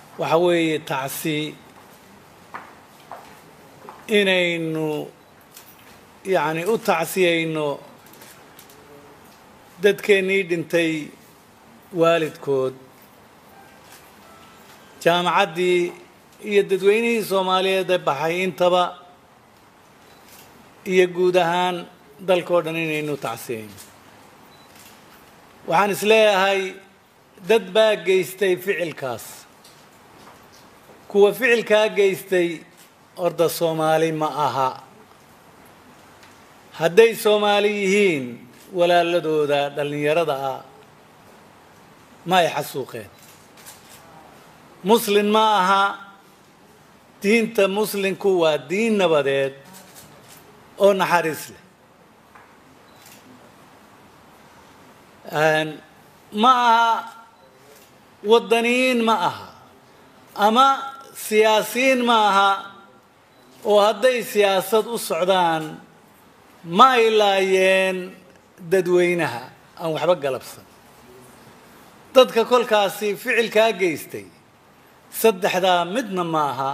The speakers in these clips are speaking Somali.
waxa weeye tacsi inaynu yacni u tacsiyayno dadkeennii dhintay waalidkood jaamacaddii iyo dadweynihii soomaaliyeed ee baxay intaba iyo guud ahaan dalkao dhan inaynu tacsiyayno waxaan is leeyahay dad baa geystay ficilkaas kuwa ficilkaa geystay orda soomaali ma aha hadday soomaali yihiin walaaladooda dhallinyarada ah ma ay xasuuqeen muslin ma aha diinta muslinku waa diin nabadeed oo naxariis leh ma aha waddaniyiin ma aha ama siyaasiyiin ma aha oo hadday siyaasad u socdaan ma ay laayeen dadweynaha aan waxba galabsan dadka kolkaasi ficilkaa geystay saddexdaa midna ma aha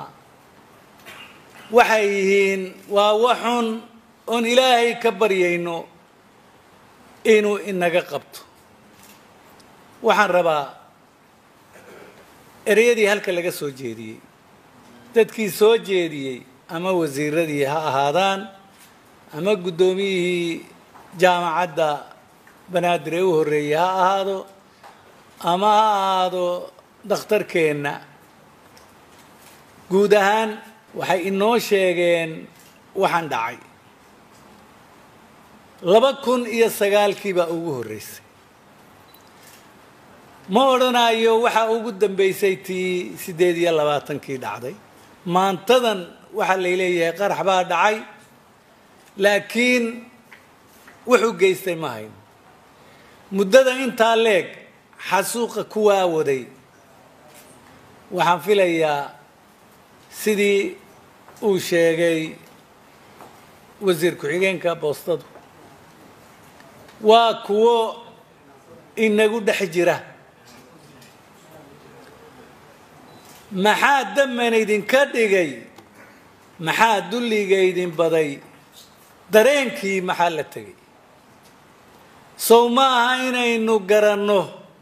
waxay yihiin waa waxun oon ilaahay ka baryayno inuu inaga qabto waxaan rabaa ereyadii halka laga soo jeediyey dadkii soo jeediyey ama wasiiradii ha ahaadaan ama guddoomiyihii jaamacadda banaadir ee u horreeyey ha ahaado ama ha ahaado dakhtarkeenna guud ahaan waxay inoo sheegeen waxaan dhacay laba kun iyo sagaalkii baa ugu horreysay ma odhanayo waxaa ugu dambeysay tii siddeed iyo labaatankii dhacday maantadan waxaa lay leeyahay qarax baa dhacay laakiin wuxuu geystay ma hayn muddada intaa leeg xasuuqa kuwaa waday waxaan filayaa sidii uu sheegay wasiir ku-xigeenka boostadu waa kuwo inagu dhex jira maxaa daman idinka dhigay maxaa dulliga idin baday dareenkii maxaa la tegay sow ma aha inaynu garanno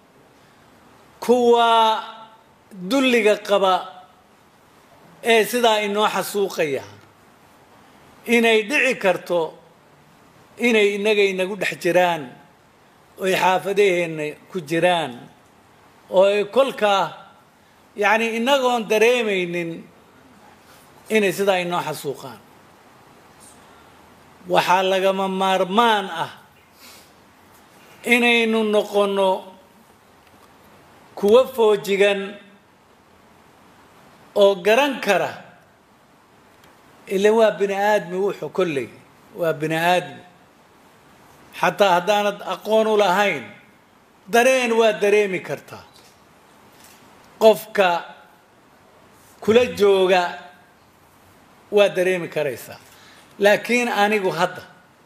kuwa dulliga qaba ee sidaa inoo xasuuqaya inay dhici karto inay innaga inagu dhex jiraan oy xaafadaheenna ku jiraan oo ay kolkaa yacni innagoon dareemaynin inay sidaa inoo xasuuqaan waxaa lagama maarmaan ah inaynu noqonno kuwo foojigan oo garan kara ila waa bini aadmi wuxuu kolley waa bini aadmi xataa haddaanad aqoon u lahayn dareen waa dareemi kartaa qofka kula jooga waa dareemi karaysaa laakiin anigu hadda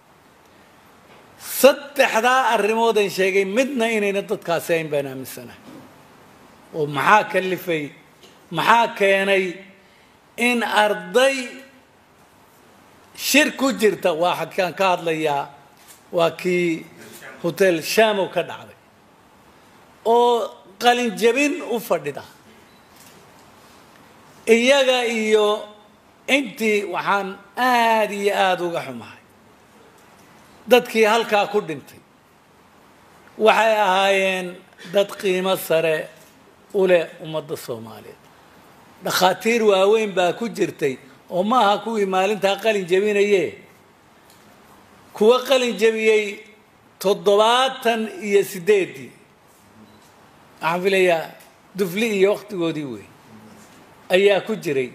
saddexdaa arrimoodan sheegay midna inayna dadkaasi ayn baan aaminsanahay oo maxaa kalifay maxaa keenay in arday shir ku jirta waa xadkaan ka hadlayaa waa kii hotel shamow ka dhacday oo qalinjabin u fadhida iyaga iyo intii waxaan aada iyo aada uga xumahay dadkii halkaa ku dhintay waxay ahaayeen dad qiimo sare u leh ummadda soomaaliyeed dhakhaatiir waaweyn baa ku jirtay oo ma aha kuwii maalintaa qalin jabinaye kuwa qalin jabiyey toddobaatan iyo siddeeddii waxaan filayaa dufli iyo wakhtigoodii wey ayaa ku jiray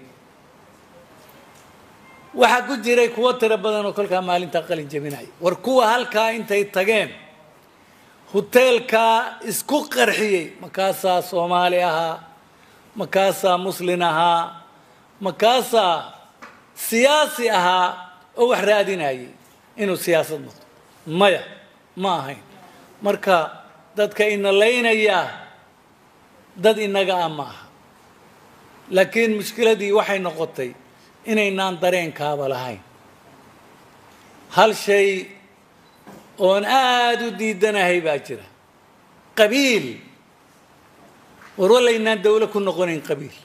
waxaa ku jiray kuwo tiro badan oo kolkaa maalintaa qalin jabinaya war kuwa halkaa intay tageen huteelkaa isku qarxiyey makaasaa soomaali ahaa makaasaa muslin ahaa makaasaa siyaasi ahaa oo wax raadinayay inuu siyaasad noqdo maya ma ahayn marka dadka ina laynayaa dad inaga ah ma aha laakiin mushkiladii waxay noqotay inaynaan dareenkaaba lahayn hal shay oon aada u diidanahay baa jira qabiil war walaynaan dawlo ku noqonayn qabiil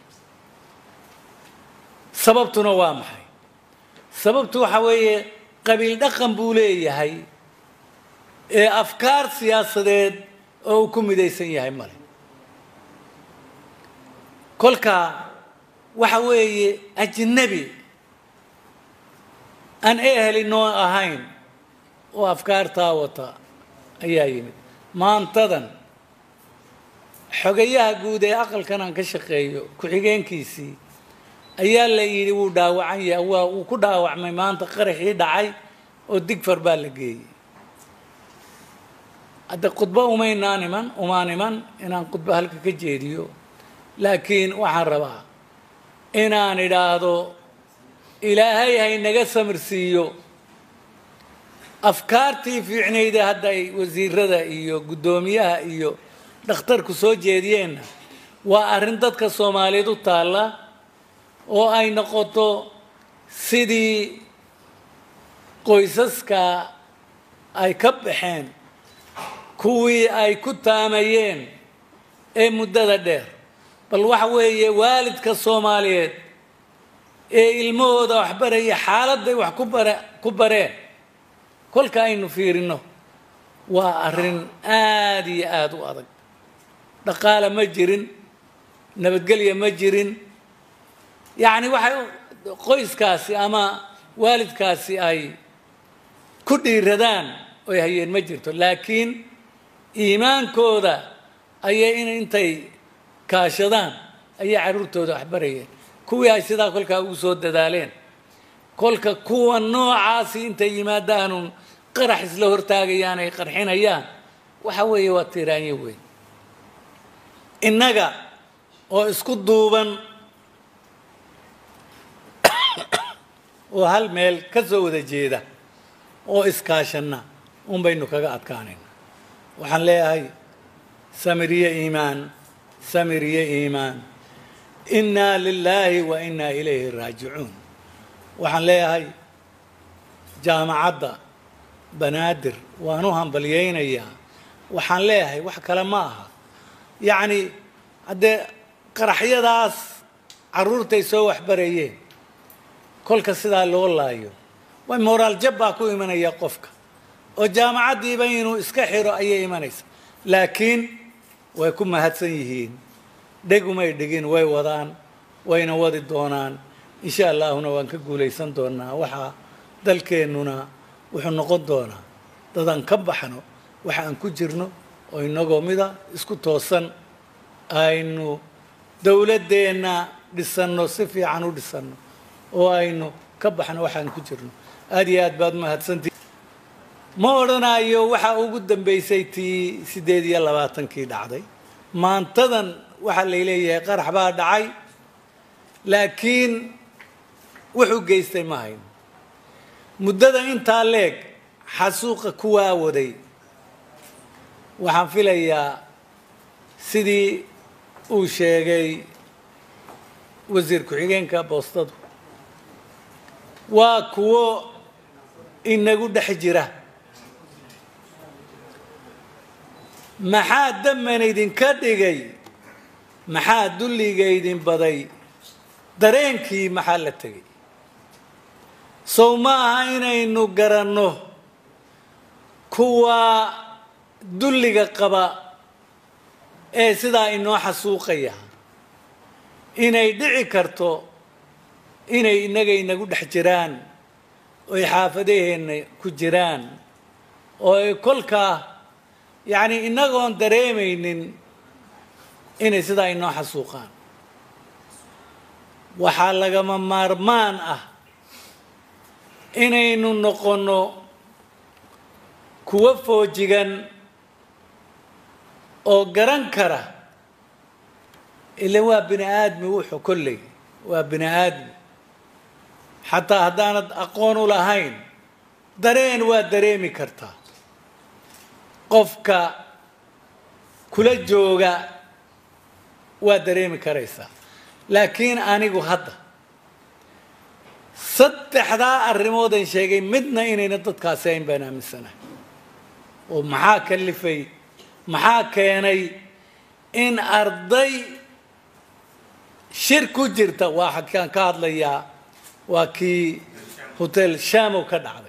sababtuna waa maxay sababtu waxa weeye qabiil dhaqan buu leeyahay ee afkaar siyaasadeed oo uu ku midaysan yahay male kolka waxa weeye ajnabi aan eheli noo ahayn oo afkaartaa wata ayaa yimid maantadan xogayaha guud ee aqalkan aan ka shaqeeyo ku-xigeenkiisii ayaa la yidhi wuu dhaawacan yahay waa wuu ku dhaawacmay maanta qaraxii dhacay oo digfar baa la geeyey hadda khudbo umaynaan iman umaan iman inaan khudbo halka ka jeediyo laakiin waxaan rabaa inaan idhaahdo ilaahay haynaga samirsiiyo afkaartii fiicnayda hadda ay wasiirada iyo guddoomiyaha iyo dhakhtarku soo jeediyeenna waa arrin dadka soomaaliyeed u taalla oo ay noqoto sidii qoysaska ay ka baxeen kuwii ay ku taamayeen ee muddada dheer bal waxa weeye waalidka soomaaliyeed ee ilmahooda waxbaraya xaaladday wax ku bare ku bareen kolka aynu fiirino waa arrin aada iyo aada u adag dhaqaale ma jirin nabadgelya ma jirin yacni waxay qoyskaasi ama waalidkaasi ay ku dhiiradaan oy hayeen ma jirto laakiin iimaankooda ayay in intay kaashadaan ayay carruurtooda waxbarayeen kuwii ay sidaa kolkaa ugu soo dadaaleen kolka kuwa noocaasi intay yimaadaanun qarax isla hortaagayaan ay qarxinayaan waxa weeye waa tiiraanyo weyn innaga oo isku duuban oo hal meel ka soo wada jeeda oo iskaashanna un baynu kaga adkaanayna waxaan leeyahay samiriye iimaan samiriye iimaan innaa lilaahi wa innaa ilayhi raajicuun waxaan leeyahay jaamacadda banaadir waan u hambalyaynayaa waxaan leeyahay wax kale ma aha yacni haddee qaraxyadaas carruurtay soo waxbarayeen kolka sidaa loo laayo way moraal jab baa ku imanaya qofka oo jaamacaddiiba inuu iska xiro ayay imanaysa laakiin way ku mahadsan yihiin dhegumay dhegin way wadaan wayna wadi doonaan insha allaahuna waan ka guulaysan doonaa waxaa dalkeennuna wuxuu noqon doonaa dadaan ka baxno waxa aan ku jirno oo inagoo mida isku toosan aynu dawladdeenna dhisanno si fiican u dhisanno oo aynu ka baxno waxaan ku jirno aada iyo aad baad mahadsantii ma odhanayo waxaa ugu dambaysay tii siddeed iyo labaatankii dhacday maantadan waxaa lay leeyahay qarax baa dhacay laakiin wuxuu geystay ma hayno muddada intaa leeg xasuuqa kuwaa waday waxaan filayaa sidii uu sheegay wasiir ku-xigeenka boostadu waa kuwo inagu dhex jira maxaa daman idinka dhigay maxaa dulliga idin baday dareenkii maxaa la tegay sow ma aha inaynu garanno kuwa dulliga qaba ee sidaa inoo xasuuqaya inay dhici karto inay innaga inagu dhex jiraan oy xaafadaheenna ku jiraan oo ay kolkaa yacni innagoon dareemaynin inay sidaa inoo xasuuqaan waxaa lagama maarmaan ah inaynu noqonno kuwo foojigan oo garan kara ila waa bini aadmi wuxuu kolley waa bini aadmi xataa haddaanad aqoon u lahayn dareen waa dareemi kartaa qofka kula jooga waa dareemi karaysaa laakiin anigu hadda saddexdaa arrimoodan sheegay midna inayna dadkaasi ayn baan aaminsanahay oo maxaa kalifay maxaa keenay in arday shir ku jirta waa xadkaan ka hadlayaa waa kii hotel shamow ka dhacday